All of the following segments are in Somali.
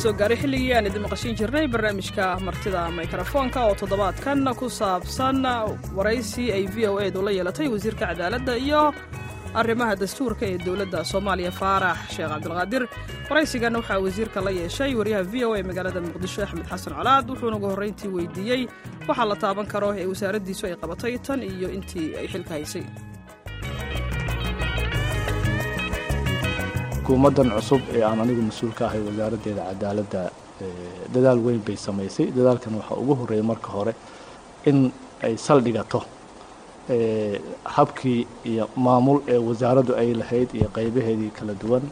soo gaaray xilligii aan idin maqashin jirnay barnaamijka martida mikrofoonka oo toddobaadkan ku saabsan waraysi ay v o edu la yeelatay wasiirka cadaaladda iyo arrimaha dastuurka ee dowladda soomaaliya faarax sheekh cabdulqaadir waraysigan waxaa wasiirka la yeeshay wariyaha v o e magaalada muqdisho axmed xasan colaad wuxuuna ugu horrayntii weydiiyey waxaa la taaban karo ee wasaaraddiisu ay qabatay tan iyo intii ay xilka haysay xukuumaddan cusub ee aan anigu mas-uul ka ahay wasaaraddeeda cadaaladda dadaal weyn bay samaysay dadaalkan waxaa ugu horreeyay marka hore in ay saldhigato habkii iyo maamul ee wasaaraddu ay lahayd iyo qaybaheedii kala duwan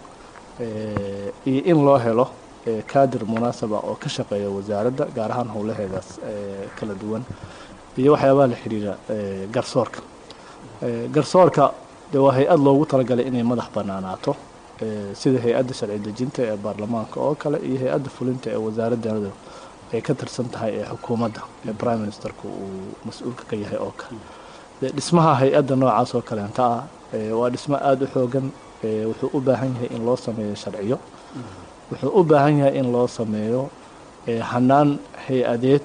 iyo in loo helo kaadir munaasaba oo ka shaqeeya wasaaradda gaar ahaan howlaheedaas kala duwan iyo waxyaabaha la xidhiira garsoorka garsoorka de waa hay-ad loogu talagalay inay madax bannaanaato sida hay-adda sharci dejinta ee baarlamaanka oo kale iyo hay-adda fulinta ee wasaaraddeeda ay ka tirsan tahay ee xukuumadda ee prime ministerku uu mas-uulka ka yahay oo kale dhismaha hay-adda noocaas oo kaleenta ah waa dhismo aada u xoogan wuxuu u baahan yahay in loo sameeyo sharciyo wuxuu u baahan yahay in loo sameeyo hanaan hay-adeed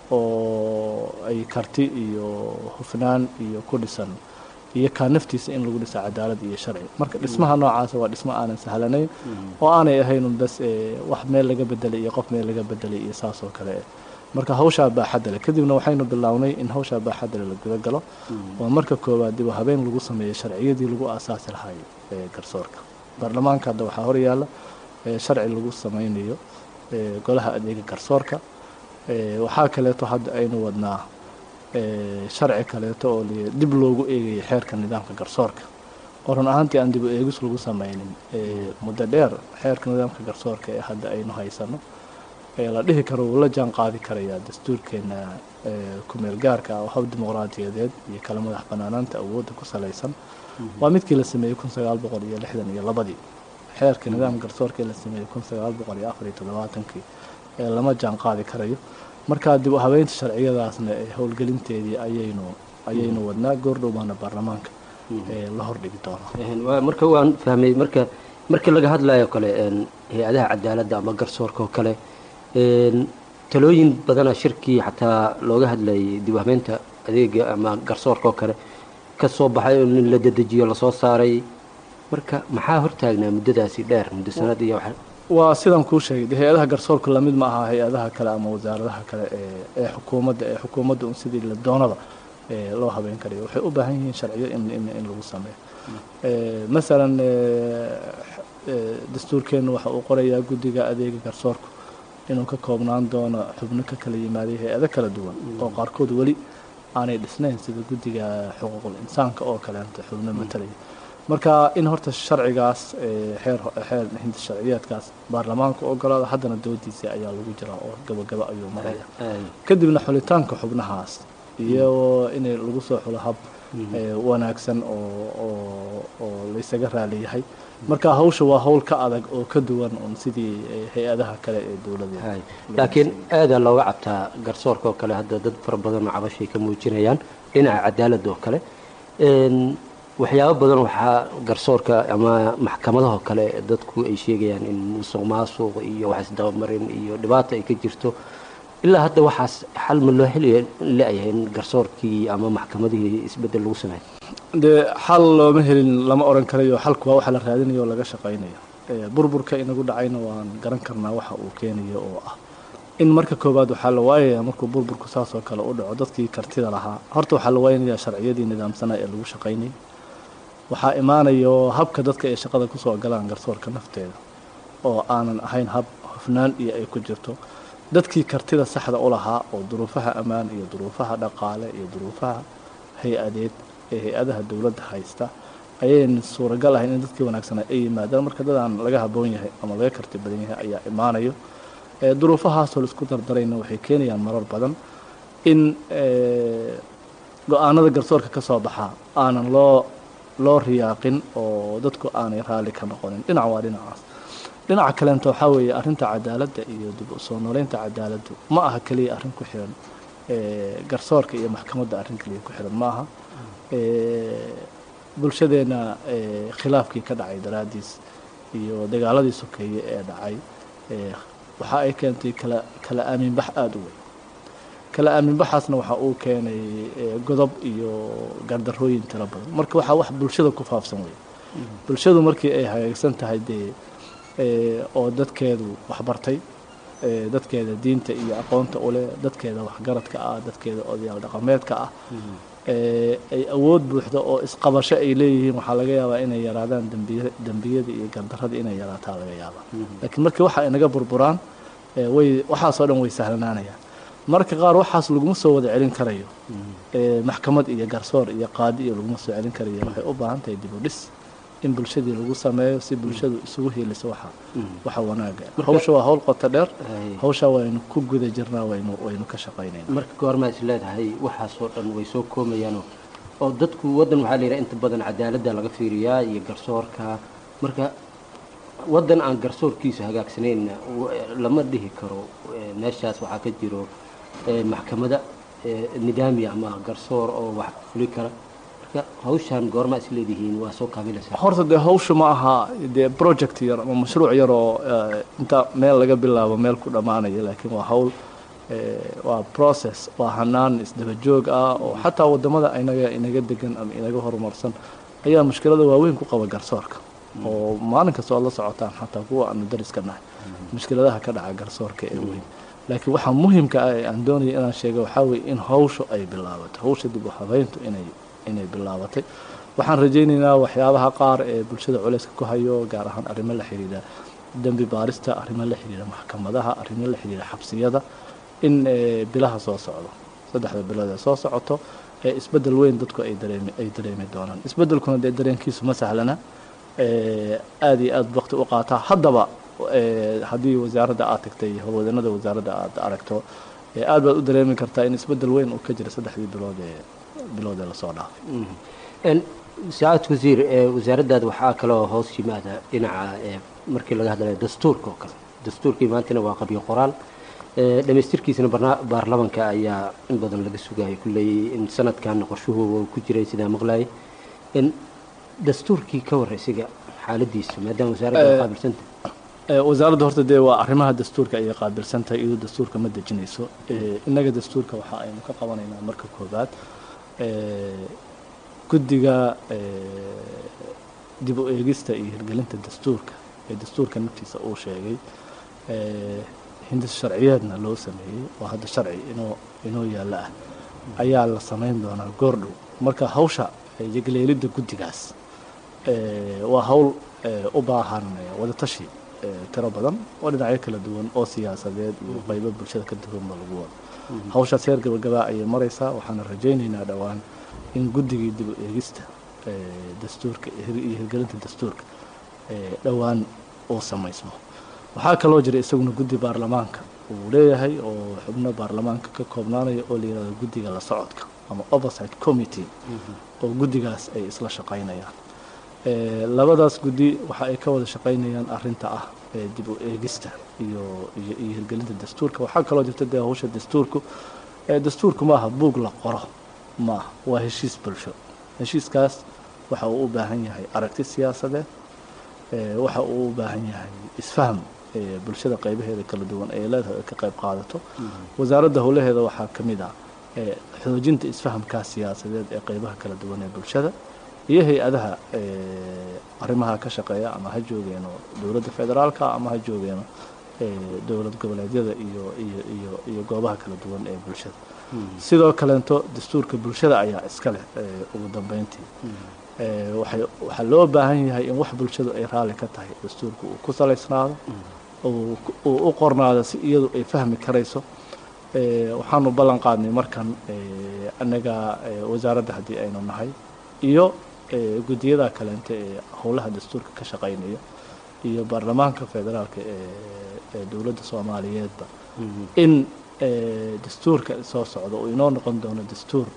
oo ay karti iyo hufnaan iyo ku dhisan iyo kaa naftiisa in lagu dhisa cadaalad iyo sharci marka dhismaha noocaasa waa dhismo aanan sahlanayn oo aanay ahaynun bas wax meel laga bedelay iyo qof meel laga bedelay iyo saas oo kale marka hawshaa baaxadda leh kadibna waxaynu bilownay in hawshaa baaxadda leh la guda galo oo marka koowaad dib habeen lagu sameeyo sharciyadii lagu aasaasi lahay garsoorka baarlamaanka hadda waxaa horyaala sharci lagu sameynayo golaha adeega garsoorka waxaa kaleeto hadda aynu wadnaa sharci kaleeto oo dib loogu eegaya xeerka nidaamka garsoorka oo run ahaantii aan dib u eegis lagu sameynin muddo dheer xeerka nidaamka garsoorka ee hadda aynu haysano la dhihi karo wuu la jaan qaadi karayaa dastuurkeena kumeel gaarka ah oo hab dimuqraadiyadeed iyo kala madax banaanaanta awoodda ku salaysan waa midkii la sameeyey kun sagaal boqol iyo lixdan iyo labadii xeerka nidaamka garsoorka ee la sameeyey kun sagaal boqol iyo afar iyo toddobaatankii ee lama jaan qaadi karayo markaa dib u habeynta sharciyadaasna ee howlgelinteedii ayaynu ayaynu wadnaa goordhow baana baarlamaanka la hordhigi doonaa marka waan fahmay marka markii laga hadlayo kale hay-adaha cadaaladda ama garsoorka oo kale talooyin badana shirkii xataa looga hadlayay dib u habeynta adeega ama garsoorka oo kale ka soo baxay oo in la dedejiyo lasoo saaray marka maxaa hortaagnaa muddadaasi dheer muddo sanad iyo waa sidaan kuu sheegay de hay-adaha garsoorka lamid ma aha hay-adaha kale ama wasaaradaha kale ee xukuumadda ee xukuumadda un sidii la doonaba loo habeyn karayo waxay u baahan yihiin sharciyo in in in lagu sameeyo masalan dastuurkeennu waxa uu qorayaa guddiga adeega garsoorku inuu ka koobnaan doono xubno ka kala yimaaday hay-ado kala duwan oo qaarkood weli aanay dhisnayn sida guddiga xuquuqul insaanka oo kaleenta xubno matalaya marka in horta sharcigaas xeer xeer hinda sharciyeedkaas baarlamaanka ogolaada haddana doodiisa ayaa lagu jiraa oo gabagaba ayuu maraya kadibna xulitaanka xubnahaas iyo inay lagu soo xulo hab wanaagsan oo oo oo laysaga raaliyahay marka hawsha waa hawl ka adag oo ka duwan un sidii hay-adaha kale ee dowladeed laakiin aadaa looga cabtaa garsoorka oo kale hadda dad fara badan oo cabashay ka muujinayaan dhinaca cadaaladda oo kale waxyaabo badan waxaa garsoorka ama maxkamadahoo kale dadku ay sheegayaan in musuq maasuq iyo wax isdabamarin iyo dhibaato ay ka jirto ilaa hadda waxaas xal ma loo heli la-yahay in garsoorkii ama maxkamadihii isbeddel lagu sameeyo dee xal looma helin lama oran karayo xalku waa waxa la raadinayo oo laga shaqaynayo burburka inagu dhacayna waan garan karnaa waxa uu keenayo oo ah in marka koowaad waxaa la waayaya markuu burburku saas oo kale u dhaco dadkii kartida lahaa horta waxaa la waaynayaa sharciyadii nidaamsanaa ee lagu shaqaynayay waxaa imaanayo habka dadka ay shaqada kusoo galaan garsoorka nafteeda oo aanan ahayn hab hufnaan iyo ay ku jirto dadkii kartida saxda u lahaa oo duruufaha ammaan iyo duruufaha dhaqaale iyo duruufaha hay-adeed ee hay-adaha dowladda haysta ayayn suuragal ahayn in dadkii wanaagsanaa ay yimaadaan marka dadaan laga haboon yahay ama laga karti badan yahay ayaa imaanayo duruufahaasoo laisku dardarayna waxay keenayaan marar badan in go-aanada garsoorka ka soo baxaa aanan loo loo riyaaqin oo dadku aanay raalli ka noqonin dhinac waa dhinacaas dhinaca kaleento waxaa weeye arrinta cadaaladda iyo dib u soo nooleynta cadaaladdu ma aha keliya arrin ku xiran garsoorka iyo maxkamadda arrin keliya ku xiran ma aha bulshadeenna khilaafkii ka dhacay daraaddiis iyo dagaaladii sokeeye ee dhacay waxa ay keentay kala kala aaminbax aada u weyn kala aaminbaxaasna waxa uu keenay godob iyo gardarooyin tiro badan marka waxaa wax bulshada ku faafsan wey bulshadu markii ay hagaagsan tahay dee oo dadkeedu waxbartay dadkeeda diinta iyo aqoonta uleh dadkeeda waxgaradka ah dadkeeda odayaal dhaqameedka ah ay awood buuxda oo isqabasho ay leeyihiin waxaa laga yaabaa inay yaraadaan dambiy dembiyada iyo gardarada inay yaraataa laga yaabaa laakiin markii waxa ay naga burburaan way waxaasoo dhan way sahlanaanayaan marka qaar waxaas laguma soo wada celin karayo maxkamad iyo garsoor iyo qaadi iyo laguma soo celin karayo waxay u baahan tahay dib u dhis in bulshadii lagu sameeyo si bulshadu isugu hiiliso waxa waxa wanaaga hawsha waa hawl qoto dheer hawsha waynu ku guda jirnaa waynu waynu ka shaqaynayna marka goormaa is leedahay waxaasoo dhan way soo koomayaanoo oo dadku waddan waxaa la yidhaha inta badan cadaaladda laga fiiriyaa iyo garsoorka marka waddan aan garsoorkiisu hagaagsanayna lama dhihi karo meeshaas waxaa ka jiro maxkamada nidaami ama garsoor oo wax fuli kara marka hawshaan goormaa is leedihiin waa soo kaabilaysaa horta dee hawsha ma aha dee project yar ama mashruuc yar oo inta meel laga bilaabo meel ku dhammaanaya laakiin waa hawl waa process waa hanaan isdaba joog ah oo xataa wadamada inaga inaga degan ama inaga horumarsan ayaa mushkilada waaweyn ku qaba garsoorka oo maalin kasta oo la socotaan xataa kuwa aanu dariska nahay mushkiladaha ka dhaca garsoorka ee weyn laakiin waxaa muhimka ah ee aan doonaya inaan sheega waxaa weye in hawshu ay bilaabato hawsha dib u habeyntu inay inay bilaabatay waxaan rajaynaynaa waxyaabaha qaar ee bulshada culeyska ku hayo gaar ahaan arrimo la xidhiidha dembi baarista arrimo la xidhiidha maxkamadaha arrimo la xidhiidha xabsiyada in bilaha soo socdo saddexda bilood ee soo socoto ee isbeddel weyn dadku ay dareemi ay dareemi doonaan isbeddelkuna dee dareenkiisu ma sahlana aada iyo aada waqti u qaataa haddaba haddii wasaaradda aad tagtay howlwadanada wasaaradda aad aragto aad baad u dareemi kartaa in isbeddel weyn uu ka jira saddexdii bilood ee bilood ee lasoo dhaafay saacad wasiir wasaaraddaada waxaa kaloo hoos yimaada dhinaca markii laga hadlayo dastuurka oo kale dastuurkii maantana waa qabyo qoraal dhamaystirkiisana baarlamanka ayaa in badan laga sugayo kulley in sanadkan qorshuhu ku jiray sidaa maqlayay dastuurkii ka warraysiga xaaladiisa maadaama wasaaradda qaabilsanta wasaaradda horta dee waa arrimaha dastuurka ayay qaabilsan tahay iyadoo dastuurka ma dejinayso innaga dastuurka waxa aynu ka qabanaynaa marka koobaad guddiga dib u eegista iyo hirgelinta dastuurka ee dastuurka naftiisa uu sheegay hindis sharciyeedna loo sameeyey oo hadda sharci inoo inoo yaalla ah ayaa la samayn doonaa goordhow marka hawsha yegleelidda guddigaas waa hawl u baahan wadatashi tiro badan oo dhinacyo kala duwan oo siyaasadeed iyo qaybo bulshada ka duwanba lagu wado hawshaas heer gabagabaa ayay maraysaa waxaana rajaynaynaa dhowaan in guddigii dib u eegista dastuurka iyo hirgelinta dastuurka dhowaan uu samaysmo waxaa kaloo jira isaguna guddi baarlamaanka uu leeyahay oo xubno baarlamaanka ka koobnaanaya oo la yihahdo guddiga la socodka ama oversight committee oo guddigaas ay isla shaqaynayaan labadaas guddi waxa ay ka wada shaqaynayaan arinta ah dib u eegista iyo iyo iyo hirgelinta dastuurka waxaa kaloo jirta dee hawsha dastuurku dastuurku maaha buug la qoro maaha waa heshiis bulsho heshiiskaas waxa uu u baahan yahay aragti siyaasadeed waxa uu u baahan yahay isfaham bulshada qaybaheeda kala duwan ee leedahay ay ka qayb qaadato wasaaradda howlaheeda waxaa ka mid ah xoojinta isfahamkaa siyaasadeed ee qaybaha kala duwan ee bulshada iyo hay-adaha arrimaha ka shaqeeya ama ha joogeeno dowladda federaalka ama ha joogeeno dowlad goboleedyada iyo iyo iyo iyo goobaha kala duwan ee bulshada sidoo kaleento dastuurka bulshada ayaa iska leh ugu dambeyntii waxay waxaa loo baahan yahay in wax bulshadu ay raalli ka tahay dastuurka uu ku salaysnaado uu u qornaado si iyadu ay fahmi karayso waxaanu ballan qaadnay markan annaga wasaaradda haddii aynu nahay iyo guddiyada kaleente ee howlaha dastuurka ka shaqaynaya iyo baarlamaanka federaalka ee dowladda soomaaliyeedba in dastuurka soo socda uu inoo noqon doono dastuur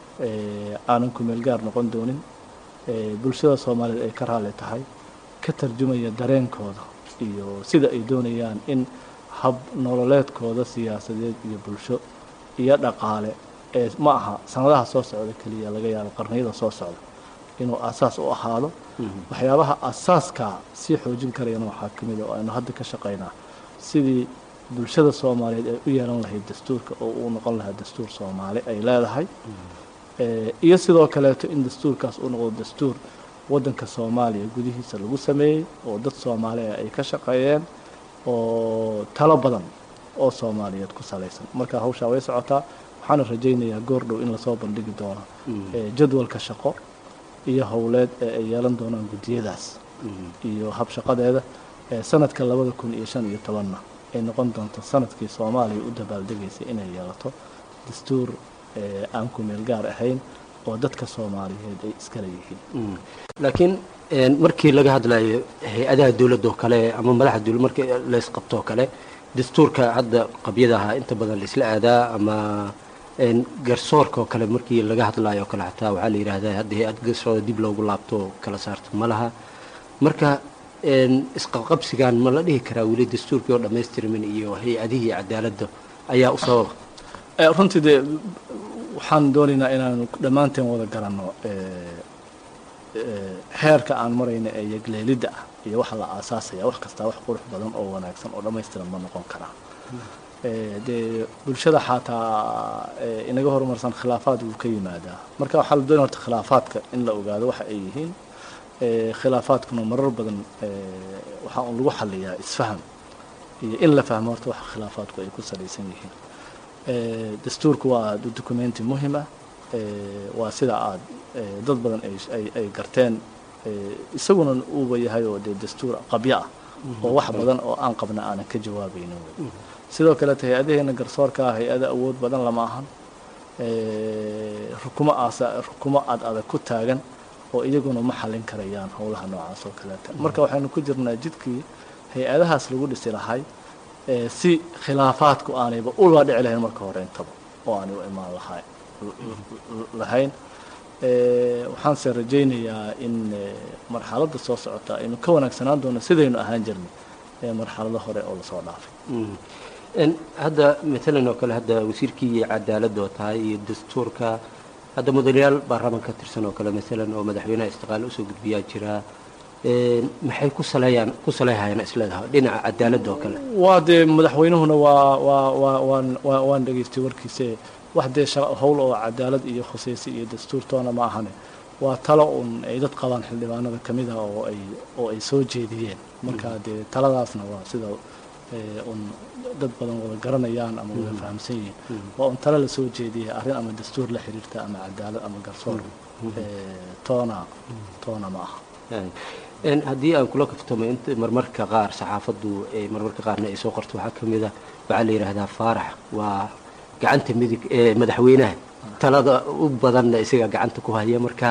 aanan kumeel gaar noqon doonin bulshada soomaaliyeed ay ka raalli tahay ka tarjumaya dareenkooda iyo sida ay doonayaan in hab nololeedkooda siyaasadeed iyo bulsho iyo dhaqaale ee ma aha sanadaha soo socda keliya laga yaabo qarniyada soo socda inuu asaas u ahaado waxyaabaha asaaskaa sii xoojin karayana waxaa ka mid a oo aynu hadda ka shaqaynaa sidii bulshada soomaaliyeed ay u yeelan lahayd dastuurka oo uu noqon lahaa dastuur soomaali ay leedahay iyo sidoo kaleeto in dastuurkaas uu noqdo dastuur waddanka soomaaliya gudihiisa lagu sameeyey oo dad soomaali ah ay ka shaqeeyeen oo talo badan oo soomaaliyeed ku salaysan marka hawshaa way socotaa waxaana rajaynayaa goor dhow in lasoo bandhigi doono jadwalka shaqo iyo howleed ee ay yeelan doonaan guddiyadaas iyo habshaqadeeda sanadka labada kun iyo shan iyo tobanna ay noqon doonto sanadkii soomaaliya u dabaaldegaysay inay yeelato dastuur aan ku meel gaar ahayn oo dadka soomaaliyeed ay iskala yihiin laakiin markii laga hadlayo hay-adaha dowladda oo kale ama madaxa dowlad markii laysqabto oo kale dastuurka hadda qabyadaha inta badan laisla aadaa ama garsoorka oo kale markii laga hadlayo oo kale xataa waxaa la yidhaahdaa hadda hay-ad garsoor dib loogu laabto kala saarto ma laha marka isqabqabsigan ma la dhihi karaa weli dastuurkii oo dhammaystirmin iyo hay-adihii cadaaladda ayaa u sababa runtii dee waxaan doonaynaa inaanu dhammaanteen wada garanno heerka aan marayna ee yagleelidda ah iyo waxa la aasaasaya wax kastaa wax qurux badan oo wanaagsan oo dhammaystiran ma noqon karaa dee bulshada xataa inaga horumarsan khilaafaad wuu ka yimaadaa marka waxaa la doonaya horta khilaafaadka in la ogaado waxa ay yihiin khilaafaadkuna marar badan waxaa un lagu xaliyaa isfaham iyo in la fahmo horta waxa khilaafaadku ay ku salaysan yihiin dastuurku waa documenti muhim ah waa sida aad dad badan ay garteen isaguna uuba yahay oo dee dastuur qabyo ah oo wax badan oo aan qabna aanan ka jawaabaynin wey sidoo kaleeta hay-adaheena garsoorka ah hay-ada awood badan lama ahan rukumo aasa rukumo ad adag ku taagan oo iyaguna ma xallin karayaan howlaha noocaas oo kaleeta marka waxaynu ku jirnaa jidkii hay-adahaas lagu dhisi lahay si khilaafaadku aanayba ula dhici lahayn marka hore intaba oo aanay u imaan lahay lahayn waxaanse rajaynayaa in marxaladda soo socota aynu ka wanaagsanaan doono sidaynu ahaan jirnay marxalado hore oo lasoo dhaafay hadda matalan oo kale hadda wasiirkii cadaaladda oo tahay iyo dastuurka hadda mudanayaal baarlaman ka tirsan oo kale maalan oo madaxweynaha istiqaal usoo gudbiyaa jira maxay ku saleeyaan ku saleehayaan isleedahay dhinaca cadaaladda oo kale waa dee madaxweynuhuna waa waa waa waan waa waan dhegaystay warkiise wax dee howl oo cadaalad iyo khusaysi iyo dastuurtoona ma ahane waa talo un ay dad qabaan xildhibaanada ka mid ah oo ay oo ay soo jeediyeen marka dee taladaasna waa sida un dad badan wada garanayaan ama wada fahamsan yihiin waa un talo lasoo jeediyay arrin ama dastuur la xiriirta ama cadaalad ama garsoor toona toona ma aha haddii aan kula kaftamo int marmarka qaar saxaafaddu marmarka qaarna ay soo qorto waxaa ka mid a waxaa la yidhaahdaa faarax waa gacanta midig ee madaxweynaha talada u badanna isaga gacanta ku haya marka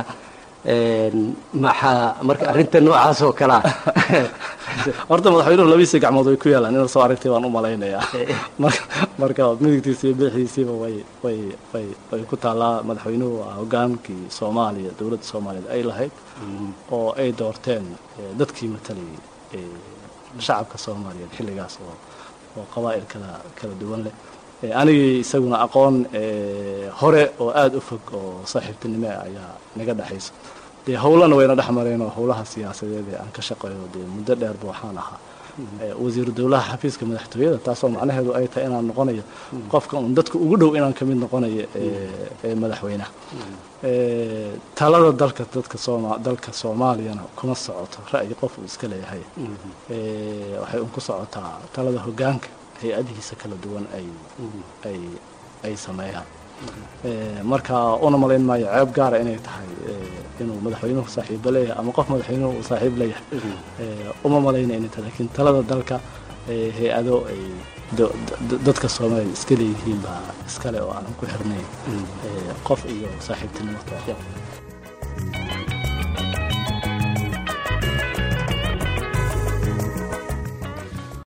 maxaa marka arrinta noocaas oo kalea horta madaxweynuhu labadiisa gacmood way ku yaalaan inaad soo aragtay baan u malaynayaa marka midigtiisa iyo bidixdiisiiba way way way way ku taallaa madaxweynuhu waa hogaankii soomaaliya dowladda soomaaliyeed ay lahayd oo ay doorteen dadkii matalayay shacabka soomaaliyeed xilligaas oo oo qabaa'il kala kala duwan leh anigii isaguna aqoon hore oo aada u fog oo saaxiibtinimo ayaa naga dhexaysa dee howlana wayna dhex mareen oo howlaha siyaasadeed ee aan ka shaqeeyo dee muddo dheerba waxaan ahaa wasiiru dowlaha xafiiska madaxtooyada taasoo macnaheedu ay tahay inaan noqonayo qofka un dadka ugu dhow inaan kamid noqonayo ee madaxweynaha talada dalka dadka sooma dalka soomaaliyana kuma socoto ra'yi qof uu iska leeyahay waxay un ku socotaa talada hogaanka hay-adihiisa kala duwan ay ay ay sameeyaan marka una malayn maayo ceeb gaara inay tahay inuu madaxweynuhu saaxiibo leeyahay ama qof madaxweynuhu uu saaxiib leeyahay uma malayna inay tahay lakiin talada dalka hay-ado ay dadka soomaaliya iska leeyihiin baa iskale oo aanan ku xirnayn qof iyo saaxiibtinimo